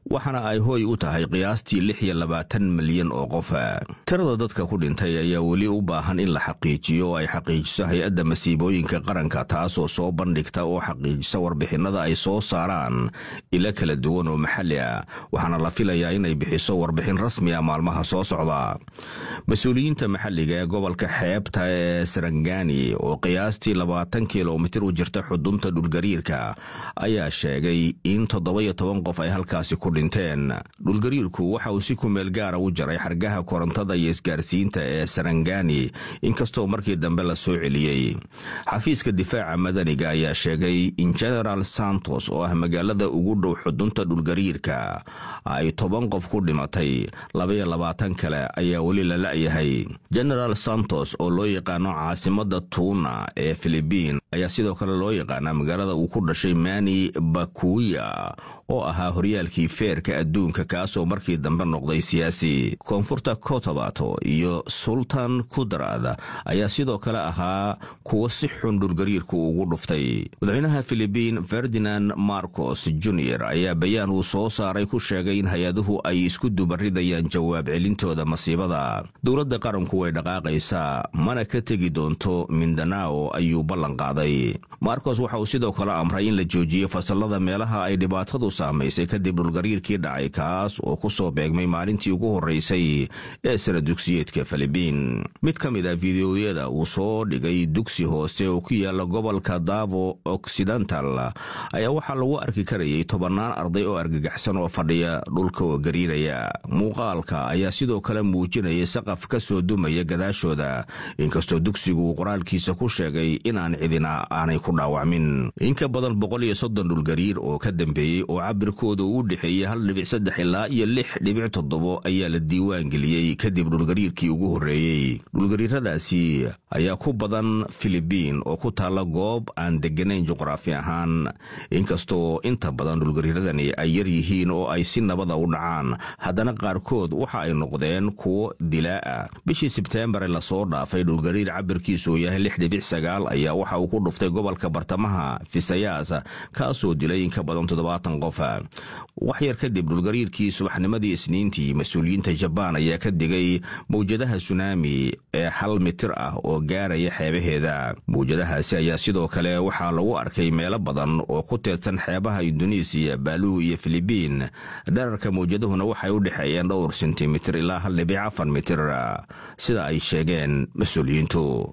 waxaana ay hooy u tahay qiyaastii lix iyo labaatan milyan oo qof tirada dadka ku dhintay ayaa weli u baahan in la xaqiijiyo oo ay xaqiijiso hay-adda masiibooyinka qaranka taasoo soo bandhigta oo xaqiijisa warbixinada ay soo saaraan ilo kala duwan oo maxalli ah waxaana la filayaa inay bixiso warbixin rasmi ah maalmaha soo socda mas-uuliyiinta maxalliga ee gobolka xeebta ee sarangani oo qiyaastii labaatan kilomitir u jirta xudunta dhulgariirka ayaa sheegay in toddoba-iyo toban qof ay halkaasi ku dhinteen dhulgariirku waxa uu si kumeel gaara u jaray xargaha korontada iyo isgaarsiinta ee sarangani inkastoo markii dambe la soo celiyey xafiiska difaaca madaniga ayaa sheegay in genaraal santos oo ah magaalada ugu dhow xudunta dhulgariirka ay toban qof ku dhimatay labaiyo labaatan kale ayaa weli la la'yahay genaraal santos oo loo yaqaano caasimada tuuna ee filibiin ayaa sidoo kale loo yaqaanaa magaalada uu ku dhashay mani bakuya oo ahaa horyaalkii feerka adduunka kaasoo markii dambe noqday siyaasi koonfurta kotobato iyo sultan kudrad ayaa sidoo kale ahaa kuwa si xun dhulgariirku ugu dhuftay madaxweynaha filibiin ferdinand marcos junior ayaa bayaan uu soo saaray ku sheegay in hay-aduhu ay isku dubaridayaan jawaab celintooda masiibada dowladda qaranku way dhaqaaqaysaa mana ka tegi doonto mindanao ayuu ballan qaaday marcos waxa uu sidoo kale amray in la joojiyo fasalada meelaha ay dhibaatadu saamaysay kadib dhulgariirkii dhacay kaas oo ku soo beegmay maalintii ugu horraysay ee sara dugsiyeedka filibiin mid ka mid ah fideoyada uu soo dhigay dugsi hoose oo ku yaala gobolka davo occidental ayaa waxaa lagu arki karayay tobannaan arday oo argagaxsan oo fadhiya dhulka oo gariiraya muuqaalka ayaa sidoo kale muujinaya saqaf ka soo dumaya gadaashooda inkastoo dugsigu uu qoraalkiisa ku sheegay inaan cidina aanay ku dhaawacmin in ka badan boqol iyo soddon dhulgariir oo ka dambeeyey oo cabirkooda uu u dhexeeyey hal dhibic saddex ilaa iyo lix dhibic toddobo ayaa la diiwaan geliyey kadib dhulgariirkii ugu horreeyey dhulgariiradaasi ayaa ku badan filibiin oo ku taalla goob aan degganayn juqraafi ahaan inkastoo inta badan dhulgariiradani ay yar yihiin oo ay si nabada u dhacaan haddana qaarkood waxa ay noqdeen kuwo dilaa ah bishii sebteembar ee lasoo dhaafay dhulgariir cabirkiisu yahay lix dhibic sagaal ayaa waxa uu ku dhuftay gobolka bartamaha fisayaas kaasoo dilay in ka badan toddobaatan qof wax yar kadib dhulgariirkii subaxnimadii isniintii mas-uuliyiinta jabaan ayaa ka digay mawjadaha sunaami ee hal mitir ah oo gaaraya xeebaheeda mawjadahaasi ayaa sidoo kale waxaa lagu arkay meelo badan oo ku teedsan xeebaha induneisiya baaluhu iyo filibiin dherarka mawjadahuna waxay u dhexeeyeen dhowr sentimitir ilaa hal dhibic afar mitir sida ay sheegeen mas-uuliyiintu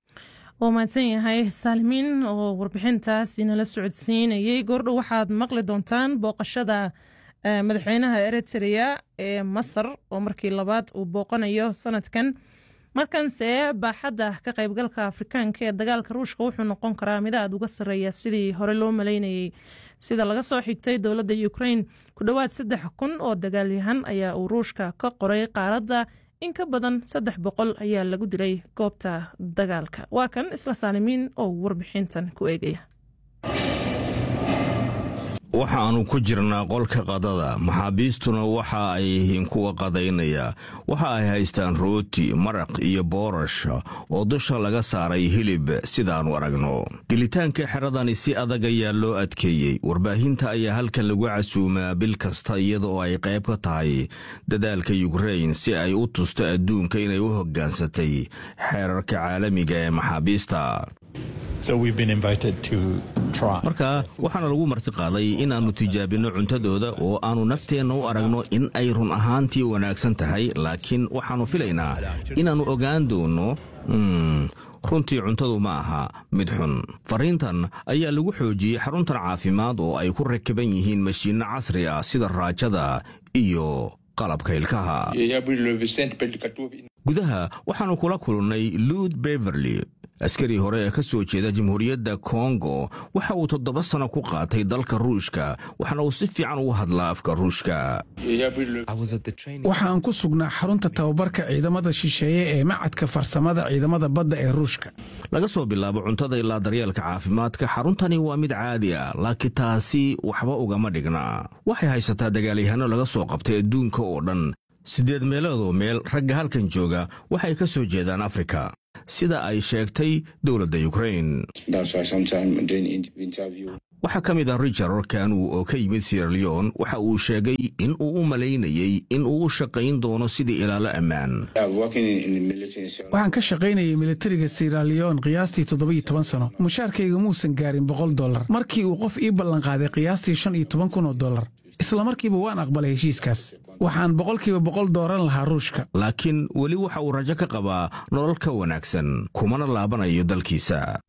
waa mahadsan yahay saalimiin oo warbixintaas inala socodsiinayay goordhow waxaad maqli doontaan booqashada madaxweynaha eritrea ee masar oo markii labaad uu booqanayo sanadkan markanse baaxadda ka qaybgalka afrikaanka ee dagaalka ruushka wuxuu noqon karaa mid aad uga sarreeya sidii hore loo maleynayay sida laga soo xigtay dowladda ukrain ku dhowaad saddex kun oo dagaalyahan ayaa uu ruushka ka qoray qaaradda in ka badan saddex boqol ayaa lagu dilay goobta dagaalka waa kan isla saalimiin oo warbixintan ku eegaya waxaannu ku jirnaa qolka qadada maxaabiistuna waxa ay yihiin kuwa qadaynaya waxa ay haystaan rooti maraq iyo boorash oo dusha laga saaray hilib sidaannu aragno gelitaanka xeradani si adag ayaa loo adkeeyey warbaahinta ayaa halkan lagu casuumaa bil kasta iyada oo ay qayb ka tahay dadaalka yukrain si ay u tusto adduunka inay u hoggaansatay xeerarka caalamiga ee maxaabiista marka waxaana lagu martiqaaday inaannu tijaabinno cuntadooda oo aannu nafteenna u aragno in ay run ahaantii wanaagsan tahay laakiin waxaannu filaynaa inaannu ogaan doonno runtii cuntadu ma aha mid xun fariintan ayaa lagu xoojiyey xaruntan caafimaad oo ay ku rakiban yihiin mashiinno casri ah sida raajada iyo qalabka ilkaha gudaha waxaannu kula kulannay luud beverly askari hore ee ka soo jeeda jamhuuriyadda kongo waxa uu toddoba sano ku qaatay dalka ruushka waxaana uu si fiican ugu hadlaa afka ruushka waxaan ku sugnaa xarunta tababarka ciidamada shisheeye ee macadka farsamada ciidamada badda ee ruushka laga soo bilaabo cuntada ilaa daryeelka caafimaadka xaruntani waa mid caadi ah laakiin taasi waxba ugama dhigna waxay haysataa dagaalyahanno laga soo qabtay adduunka oo dhan siddeed meeloodoo meel ragga halkan jooga waxay ka soo jeedaan afrika sida ay sheegtay dowladda ukrain waxaa ka mid ah richard kanu oo ka yimid sieraleon waxa uu sheegay in uu u malaynayey in uu u shaqayn doono sidii ilaalo ammaan waxaan ka shaqaynayay militariga siraleon qiyaastii toddobiyo toban sano mushaarkayga muusan gaarin boqol dollar markii uu qof ii ballanqaaday qiyaastii shan iyo toban kun oo dollar isla markiiba waan aqbalay heshiiskaas waxaan boqolkiiba boqol dooran lahaa ruushka laakiin weli waxa uu rajo ka qabaa nolol ka wanaagsan kumana laabanayo dalkiisa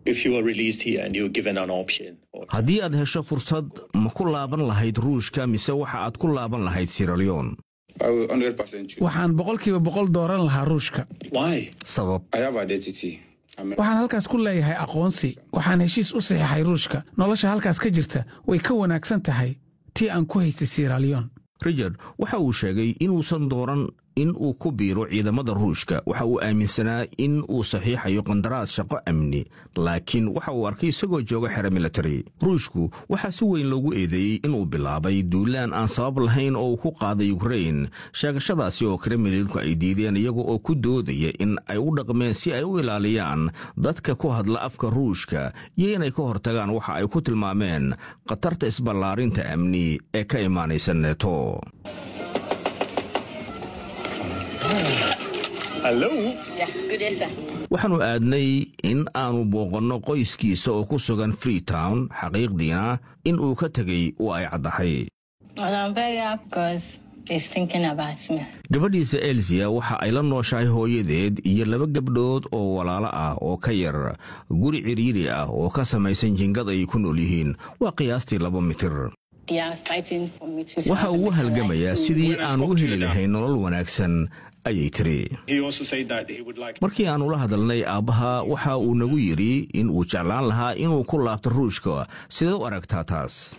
haddii aad hesho fursad ma ku laaban lahayd ruushka mise waxa aad ku laaban lahayd siraleon waxaan boqolkiiba boqol dooran lahaa ruushka sabab waxaan halkaas ku leeyahay aqoonsi waxaan heshiis u saxiixay ruushka nolosha halkaas ka jirta way ka wanaagsan tahay tii aan ku haystay siraleon richard waxa uu sheegay inuusan dooran in uu ku biiro ciidamada ruushka waxa uu aaminsanaa in uu saxiixayo qandaraas shaqo amni laakiin waxa uu arkay isagoo jooga xero militari ruushku waxaa si weyn loogu eedeeyey inuu bilaabay duulaan aan sabab lahayn oo uu ku qaaday ukrain sheegashadaasi oo kremlinku ay diideen iyaga oo ku doodaya in ay u dhaqmeen si ay u ilaaliyaan dadka ku hadla afka ruushka iyo inay ka hortagaan waxa ay ku tilmaameen khatarta isballaarinta amni ee ka imaanaysa neeto waxaannu aadnay in aanu booqanno qoyskiisa oo ku sugan freetown xaqiiqdiina in uu ka tegey oo ay caddahay gabadhiisa elsiya waxa ay la nooshahay hooyadeed iyo laba gabdhood oo walaalo ah oo ka yar guri cidhiidhi ah oo ka samaysan jingad ay ku nool yihiin waa qiyaastii laba mitir waxa uu u halgamayaa sidii aan u heli lahayn nolol wanaagsan ayay tiri markii aannu la hadalnay aabbaha waxa uu nagu yidhi in uu jeclaan lahaa inuu ku laabto ruushka sidaed u aragtaa taas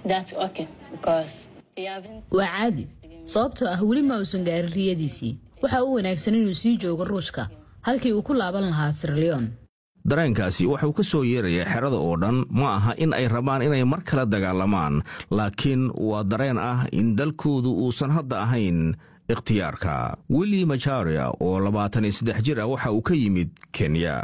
waa caadi sababtoo ah weli ma uusan gaarin riyadiisii waxa u wanaagsan inuu sii joogo ruushka halkii uu ku laaban lahaa sirleon dareenkaasi waxauu ka soo yeerayaa xerada oo dhan ma aha in ay rabaan inay mar kale dagaalamaan laakiin waa dareen ah in dalkoodu uusan hadda ahayn ikhtiyaarka willi majaria oo labaatan iyo saddex jir ah waxa uu ka yimid kenya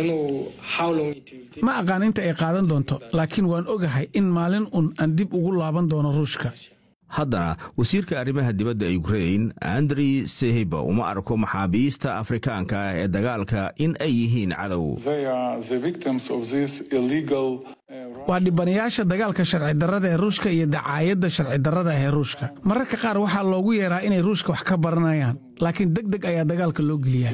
ma aqaan inta ay qaadan doonto laakiin waan ogahay in maalin un aan dib ugu laaban doono ruushka haddana wasiirka arrimaha dibadda ukrain andrey sehiba uma arko maxaabiista afrikaanka ah ee dagaalka in ay yihiin cadow waa dhibanayaasha dagaalka sharci darrada ee ruushka iyo dacaayadda sharci darrada ee ruushka mararka qaar waxaa loogu yeeraa inay ruushka wax ka baranayaan laakiin deg deg ayaa dagaalka loo geliyaa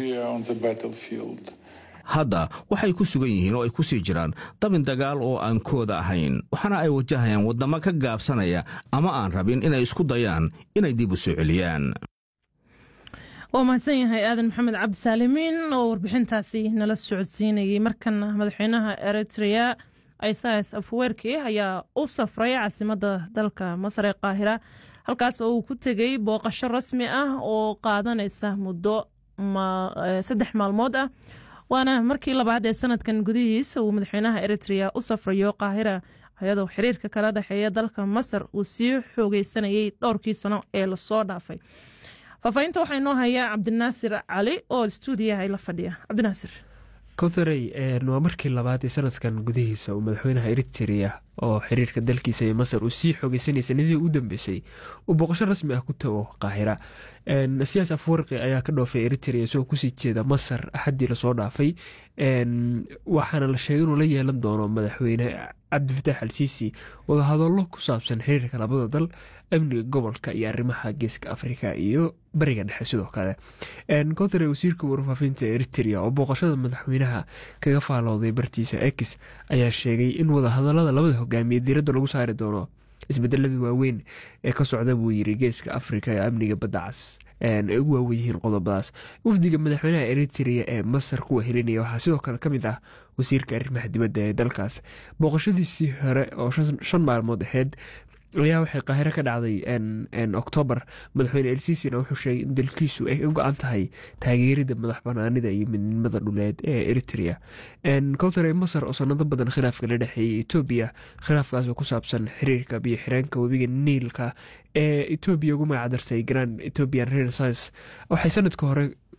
hadda waxay ku sugan yihiin oo ay ku sii jiraan dabin dagaal oo aan kooda ahayn waxaana ay wajahayaan waddamo ka gaabsanaya ama aan rabin inay isku dayaan inay dib u soo celiyaan waa mahadsan yahay aadan maxamed cabdisaalimiin oo warbixintaasi nala socodsiinayay markana madaxweynaha eritrea isais afwerki ayaa u safray caasimadda dalka masar ee qaahira halkaas oo uu ku tegey booqasho rasmi ah oo qaadanaysa muddo saddex maalmood ah waana markii labaad ee sanadkan gudihiisa uu madaxweynaha eritrea u safrayo qaahira ayadoo xiriirka kala dhexeeya dalka masar uu sii xoogeysanayay dhowrkii sano ee lasoo dhaafay faafaahinta waxaa inoo hayaa cabdinaasir cali oo stuudiyaha ay la fadhiya cabdinaasir kowtharey waa markii labaad ee sanadkan gudihiisa uu madaxweynaha eritrea oo xiriirka dalkiisa ee masar uu sii xoogeysanayay sanadihii u dambeysay uu booqasho rasmi ah ku tago qaahira siyaas afwarqi ayaa ka dhoofay eritrea isagoo kusii jeeda masar axaddii lasoo dhaafay waxaana la sheegay inuu la yeelan doono madaxweyne cabdifatax al siisi wadahadallo ku saabsan xiriirka labada dal amniga gobolka iyo arrimaha geeska afrika iyo bariga dhexe sidoo kale kothare wasiirka warfaafinta eritrea oo booqashada madaxweynaha kaga faalooday bartiisa ex ayaa sheegay in wadahadalada labada hogaamiye diiradda lagu saari doono isbedelada waaweyn ee ka socda buu yiri geeska afrika ee amniga badda cas ay ugu waawen yihiin qodobadaas wafdiga madaxweynaha eritrea ee masar kuwa helinaya waxaa sidoo kale ka mid ah wasiirka arrimaha dibadda ee dalkaas booqashadiisii hore oo shan maalmood aheyd ayaa waxay qaahiro ka dhacday oktoobar madaxweyne elsisina wuxuu sheegay in dalkiisu ay u go-an tahay taageerida madax banaanida iyo midnimada dhuleed ee eritrea kowtare masar oo sanado badan khilaafka la dhexeeyay etoobiya khilaafkaasoo ku saabsan xiriirka biyo xireenka webiga niilka ee etoobiya ugu magacdartay grand ethiopian renaissance waxay sanadka hore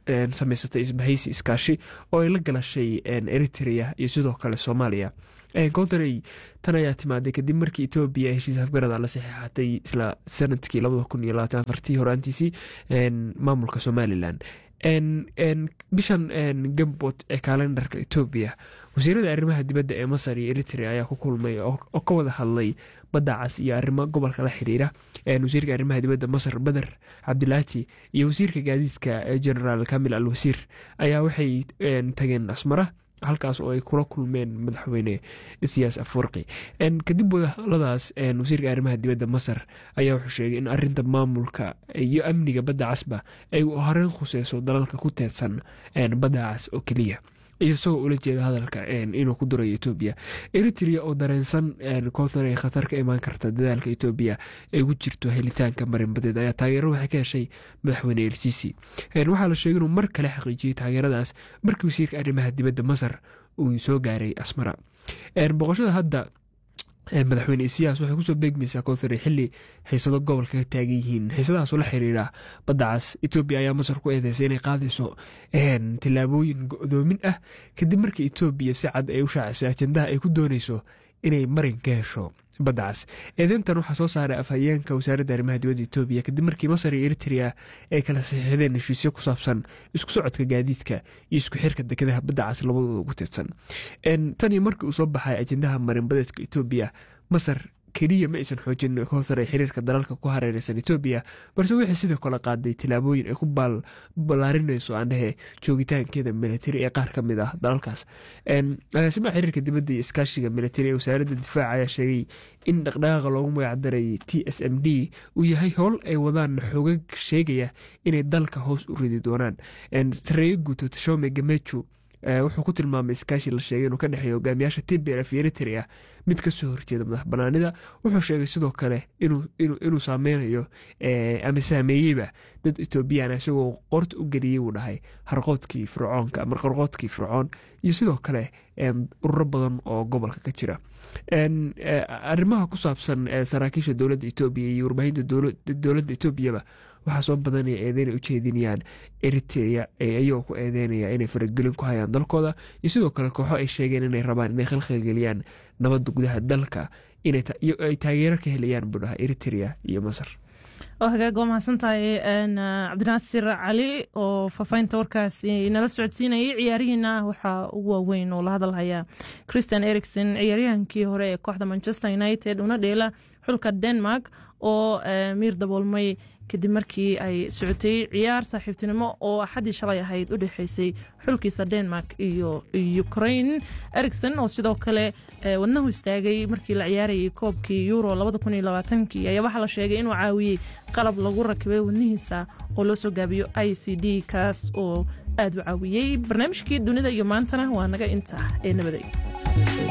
samaysatay isbahaysi iskaashi oo ay la galashay eritrea iyo sidoo kale soomaaliya koontarey tan ayaa timaaday kadib markii etoobiya heshiis afgarada la saxeexatay isla sanadkii tii horaantiisii maamulka somalilan bishan gambot ee kalendarka etoobiya wasiirada arrimaha dibadda ee masar iyo eritrea ayaa ku kulmay oo ka wada hadlay badda cas iyo arrimo gobolka la xiriira wasiirka arrimaha dibadda masar bader cabdilaati iyo wasiirka gaadiidka generaal kamil al wasiir ayaa waxay tageen asmara halkaas oo ay kula kulmeen madaxweyne siyaas afwarqi kadib wadahadladaas wasiirka arrimaha dibadda masar ayaa wuxuu sheegay in arinta maamulka iyo amniga badda casba ay horeyn khuseyso dalalka ku teedsan badda cas oo keliya isagoo ula jeeda hadalka inuu ku durayo etoobiya eritrea oo dareensan koontan ay khatar ka imaan karta dadaalka etoobiya ay ugu jirto helitaanka marinbadeed ayaa taageero waxay ka heshay madaxweyne elsisi waxaa la sheegay inuu mar kale xaqiijiyey taageeradaas markii wasiirka arrimaha dibadda masar uu soo gaaray asmara boqoshada hadda madaxweyne isiyaas waxay kusoo beegmaysaa koonfure xili xiisado gobolka ka taagan yihiin xiisadahaasoo la xiriira badda cas etoobiya ayaa masar ku eedeysay inay qaadayso tillaabooyin go-doomin ah kadib markii etoobiya si cad ay u shaacisay ajendaha ay ku dooneyso inay marin ka hesho badda cas eedeyntan waxaa soo saaray afhayeenka wasaaradda arrimaha dibadda etoobiya kadib markii masar iyo eritrea ay kala saxiixdeen heshiisyo ku saabsan isku socodka gaadiidka iyo isku xirka dekedaha badda cas labadooda ugu tirsan tan iyo markii uu soo baxay ajendaha marinbadeedka etoobiya masar keliya ma aysan xoojin koontar ay xiriirka dalalka ku hareereysan etoobiya balse waxay sidoo kale qaaday tillaabooyin ay ku ballaarinayso aandhehe joogitaankeeda militari ee qaar ka mid ah dalalkaas agaasimaha xiriirka dibadda iyo iskaashiga militari ee wasaaradda difaaca ayaa sheegay in dhaqdhaqaaqa loogu magacdaray t s m d uu yahay howl ay wadaan xoogag sheegaya inay dalka hoos u ridi doonaan sareeyo guuto tashome gameju wuxuu ku tilmaamay iskaashi la sheegay inuu ka dhexeeya hogaamiyaasha tblf iyo eritrea mid kasoo horjeeda madax banaanida wuxuu sheegay sidoo kale inuu saameynayo ama saameeyeyba dad etoobiyaan isagoo qorta u geliyey uu dhahay harqoodkii fircoonka ama qarqoodkii fircoon iyo sidoo kale ururo badan oo gobolka ka jira arrimaha ku saabsan saraakiisha dowladda etoobiya iyo warbaahinta dowladda etoobiyaba waxaa soo badanaya eedeyn ay u jeedinayaan eritrea ayagoo ku eedeynaya inay faragelin ku hayaan dalkooda iyo sidoo kale kooxo ay sheegeen inay rabaan inay khalkhalgeliyaan nabadda gudaha dalka ay taageero ka helayaan buu dhaha eritrea iyo masar oo hagaag waa mahadsantahay cabdinaasir cali oo faafahinta warkaasi nala socodsiinayay ciyaarihiina waxaa ugu waaweyn oo la hadalhaya christian ericson ciyaaryahankii hore ee kooxda manchester united una dheela xulka denmark oo miir daboolmay kadib markii ay socotay ciyaar saaxiibtinimo oo axaddii shalay ahayd u dhexeysay xulkiisa denmark iyo ukraine ericson oo sidoo kale wadnahu istaagay markii la ciyaarayay koobkii euro ayaa waxaa la sheegay inuu caawiyey qalab lagu rakibay wadnihiisa oo loo soo gaabiyo i c d kaas oo aad u caawiyey barnaamijkii dunida iyo maantana waa naga inta ee nabaday